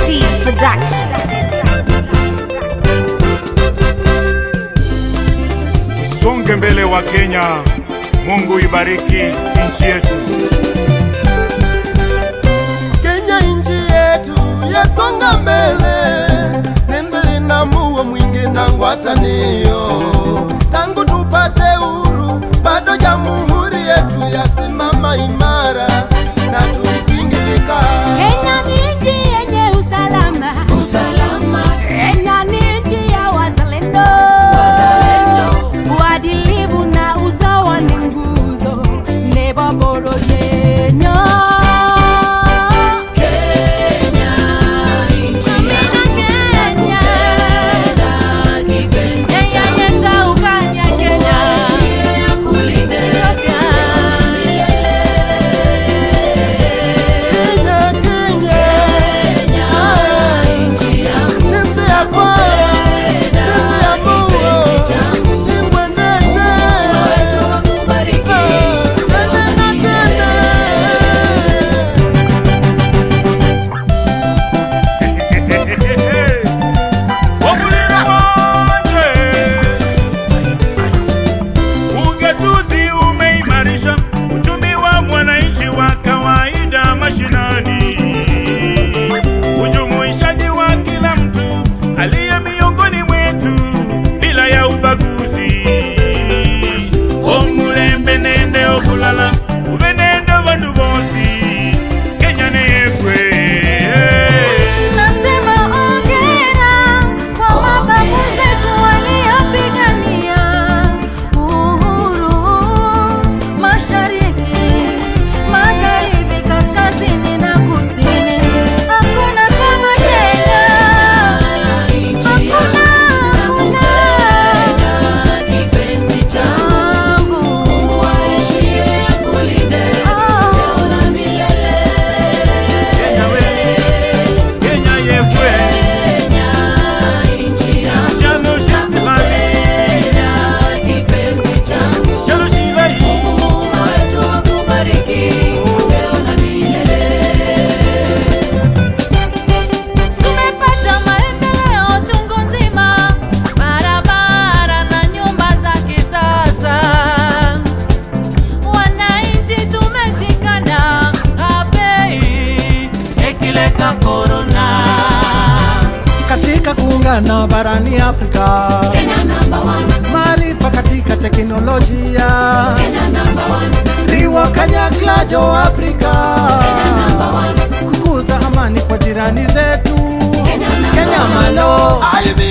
T Production. Tusonge mbele wa Kenya. Mungu ibariki nchi yetu. Kenya nchi yetu yasonga mbele, nendele na muo mwingi na ngwatanio. Tangu tupate uhuru, bado jamhuri yetu yasimama imara na tuivingilika. Kenya ni nchi yenye usalama. Usalama, Kenya ni nchi ya wazalendo. wazalendo, Uadilifu na usawa ni nguzo nebo boro yenyo. Kenya, nchi yangu nakupenda, kipenzi changu, maisha ya kulinde Kenya, Kenya, Kenya, ah, nchi yangu nimbe ya kwaya, nimbe ya muo, kipenzi changu, nimbwenete. wetu wakubariki, Ah, tena na tena. Wabulira wote. Ugatuzi umeimarisha uchumi wa mwananchi wa kawaida mashinani. Ujumuishaji wa kila mtu aliye miongoni mwetu bila ya ubaguzi. Omulembe nende okulala ubenendo bandu bosi Kenya neyekwe Nasema ongera kwa mababu zetu waliopigania uhuru mashariki, magharibi, kaskazini na kusini. Hakuna kama Kenya, nchi hakuna, yangu hakuna nakupenda, kipenzi changu changu. waishie kulinde leo na milele. Kenya we Kenya yefwe Kenya, nchi yangu Jalo shitzimami nakupenda, kipenzi changu Jalo shilai Muumba wetu akubariki leo na milele. Tumepata maendeleo chungu nzima, barabara na nyumba za kisasa. Wananchi tumeshikana, apei ekileka korona. katika kuungana barani Afrika, Kenya number one, maarifa katika teknolojia, Kenya number one, riwa kanyaklajo Afrika, number one, kukuza amani kwa jirani zetu, Kenya number Kenya one. malo Aibi